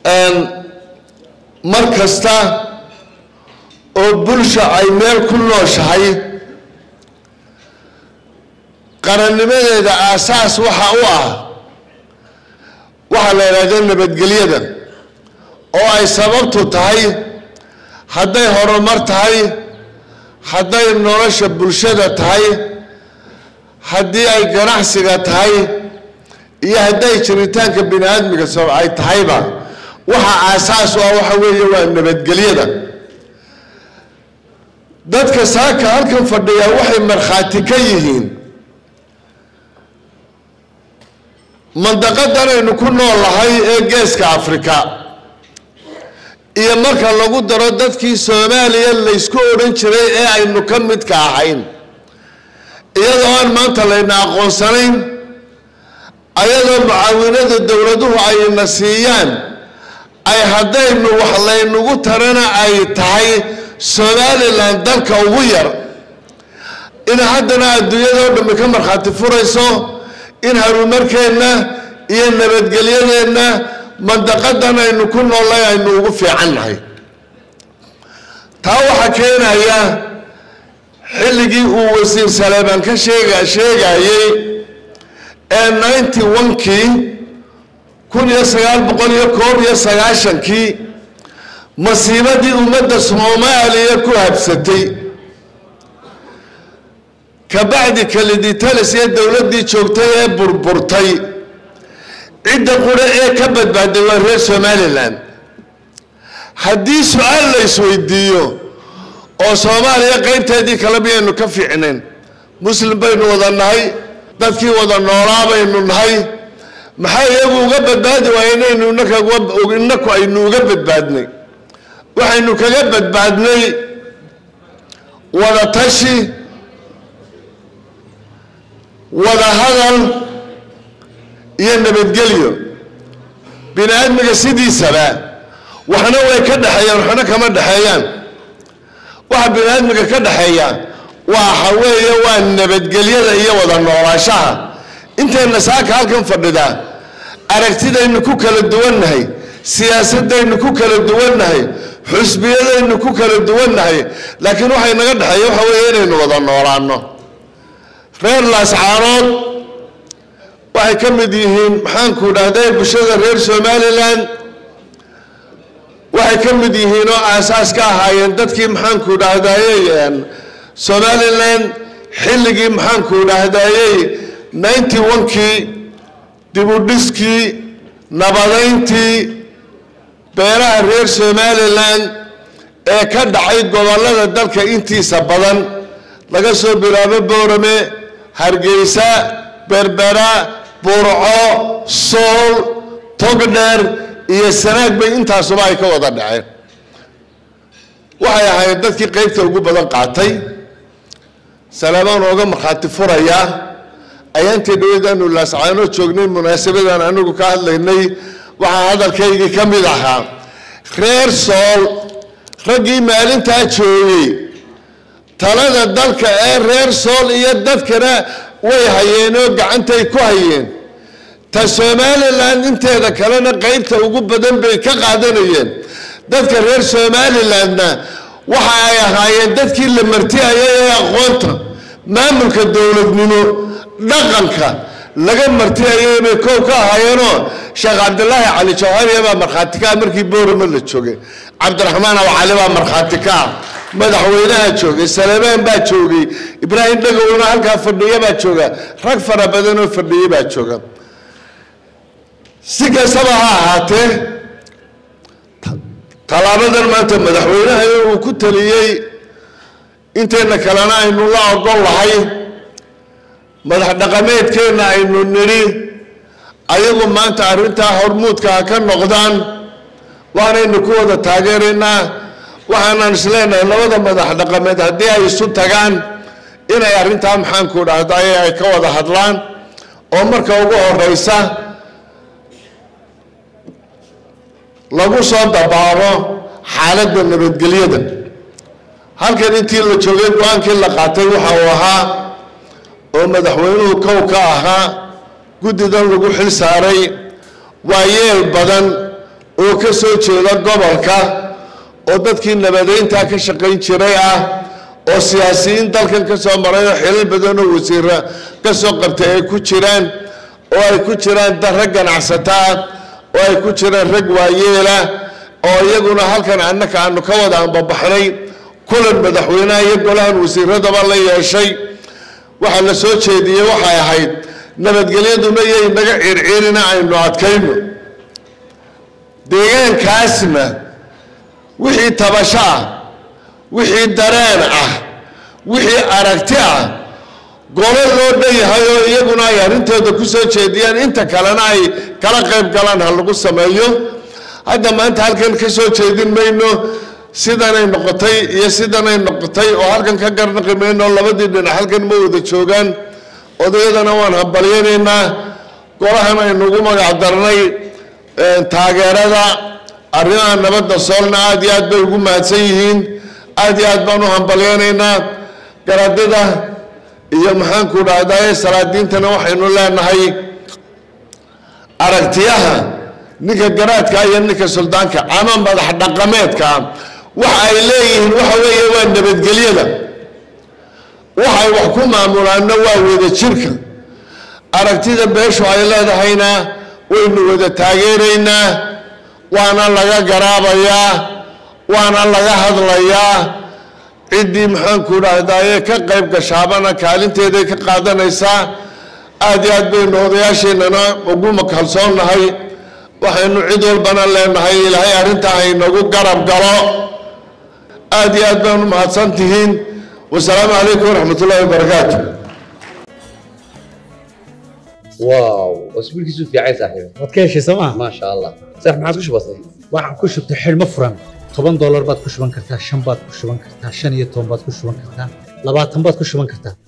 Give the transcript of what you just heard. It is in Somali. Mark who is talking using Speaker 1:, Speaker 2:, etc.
Speaker 1: mar kasta oo bulsha ay meel ku nooshahay qarannimadeeda aasaas waxa u ah waxaa la yidhahda nabadgelyada oo ay sababtu tahay hadday horumar tahay hadday nolosha bulshada tahay haddii ay ganacsiga tahay iyo hadday jiritaanka bini aadmiga soo ay tahayba waxa aasaas u ah waxa weeye waa nabadgelyada dadka saaka halkan fadhiya waxay markhaati ka yihiin mandaqadan aynu ku noolahay ee geeska afrika iyo marka lagu daro dadkii soomaaliya laysku odhan jiray ee aynu ka midka ahayn iyadoo aan maanta layna aqoonsanayn ayadoo mucaawinada dowladuhu ayna siiyaan ay haddaynu wax laynagu tarana ay tahay somalilan dalka ugu yar in haddana adduunyadao dhammi ka markhaati furayso in horumarkeenna iyo nabadgelyadeenna mandaqadan aynu ku noolay aynu ugu fiican nahay taa waxaa keenaya xilligii uu wasiir saleemaan ka sheega sheegayey ee ninety one-kii kun iyo sagaal boqol iyo koob iyo sagaashankii masiibadii ummadda soomaaliya ku habsatay kabacdi kaliditalis ee dowladdii joogtay ee burburtay cidda qura ee ka badbaaday waa reer somalilan haddii su-aal la isweydiiyo oo soomaaliya qaybteedii kale miyaynu ka fiicnayn muslim baynu wada nahay dadkii wada noolaa baynu nahay maxaa iyagu uga badbaadi waaya inaynu inaku aynu uga badbaadnay waxaynu kaga badbaadnay wada tashi wada hadal iyo nabadgelyo bini aadmiga sidiisaba waxna way ka dhexeeyaan waxna kama dhexeeyaan waxa bini aadmiga ka dhexeeya waxa weeye waa nabadgelyada iyo wada noolaashaha intayna saaka halkan fadhida aragtidaynu ku kala duwannahay siyaasadaynu ku kala duwannahay xusbiyadaynu ku kala duwannahay laakiin waxay naga dhexeeya waxa weeye inaynu wada noolaano reer laascaarood waxay ka mid yihiin maxaanku dhahday bulshada reer somalilan waxay ka mid yihiin oo aasaas ka ahaayeen dadkii maxaanku dhahdayey somalilan xilligii maxaanku dhahdayey ninety one-kii dibudhiskii nabadayntii beeraha reer somalilan ee ka dhacay gobollada dalka intiisa badan laga soo bilaabo boorame hargeysa berbera burco sool togdheer iyo sanaag bay intaasuba ay ka wada dhaceen waxay ahayd dadkii qaybta ugu badan qaatay salaamaan ooga markhaati furaya ayaantii dhaweedaanu laascaano joognay munaasabadan anigu ka hadlaynay waxaa hadalkaygii ka mid ahaa reer sool raggii maalintaa joogay talada dalka ee reer sool iyo dadkana way hayeenoo gacantay ku hayeen ta somalilan inteeda kalena qaybta ugu badan bay ka qaadanayeen dadka reer somalilandna waxa ay ahaayeen dadkii la martiyayay ee aqoonta maamulka dowladnimo dhaqanka laga martiyayay bay koow ka ahaayeenoo sheekh cabdilaahi cali jawhariya baa markhaati ka ah markii boorama la joogay cabdiraxmaan aw cali baa markhaati ka ah madaxweynaha joogay salemaan baa joogay ibraahim dhagowna halkaa fadhiya baa jooga rag fara badan oo fadhiya baa jooga si kastaba ha ahaatee tallaabadan maanta madaxweynaha uu ku taliyey intayna kalena aynu la ogol lahay madax dhaqameedkeenna aynu nidhi ayagu maanta arrintaa hormuudka ha ka noqdaan waanaynu ku wada taageeraynaa waxaanaan isleenahay labada madax dhaqameed haddii ay isu tagaan inay arrintaa maxaanku dhahday ay ka wada hadlaan oo marka ugu horeysa lagu soo dabaabo xaaladda nabadgelyada halkan intii la joogay go-aankii la qaatay waxa uu ahaa oo madaxweynuhu kow ka ahaa guddidan lagu xil saaray waa yeel badan oo ka soo jeeda gobolka oo dadkii nabadeyntaa ka shaqayn jiray ah oo siyaasiyiin dalkan ka soo maray oo xilal badan oo wasiira ka soo qabtay ay ku jiraan oo ay ku jiraan dad rag ganacsata ah oo ay ku jiraan rag waayeela oo iyaguna halkan annaka aanu ka wada anbabaxnay kulan madaxweynaha iyo golahan wasiiradaba la yeeshay waxaa la soo jeediyey waxay ahayd nabadgelyaduna iyo inaga circirina aynu adkayno deegaankaasna wixii tabasho ah wixii dareen ah wixii aragti ah golo loo dhan yahay oo iyaguna ay arrintooda ku soo jeediyaan inta kalena ay kala qayb galaan ha lagu sameeyo hadda maanta halkan ka soo jeedin mayno sidanay noqotay iyo sidanay noqotay oo halkan ka garnaqi mayno labadii dhinac halkan ma wada joogaan odayadana waan hambalyanaynaa golahan aynugu magac darnay taageerada arrimaha nabadda soolna aad iyo aad bay ugu mahadsan yihiin aad iyo aad baan u hambalyaynaynaa garadida iyo maxaanku dhahdaye salaadiintana waxaynu leenahay aragtiyaha ninka garaadka iyo ninka suldaanka ama madax dhaqameedka waxa ay leeyihiin waxa weeye waa nabadgelyada waxay wax ku maamulaanna waa wada jirka aragtida beeshu ay leedahayna waynu wada taageeraynaa waana laga garaabayaa waana laga hadlayaa ciddii maxaanku dhahdaye ka qayb gashaabana kaalinteeday ka qaadanaysaa aad iyo aad baynu odayaasheennana ugu kalsoonnahay waxaynu cid walbana leenahay ilaahay arrintaa haynagu garab galo aad iyo aad baanu mahadsan tihiin wasalaamu calaykum waraxmat ullahi wabarakaatu
Speaker 2: واو اسبوعك يسوف يا عيسى صاحبي
Speaker 3: waad ka heshay sooma
Speaker 2: ما شاء الله صح ما عاد وش بصير
Speaker 3: waxaan ku shubtay xidhmo furan toban doolar baad ku shuban kartaa shan baad ku shuban kartaa shan iyo toban baad ku shuban kartaa labaatan baad ku shuban kartaa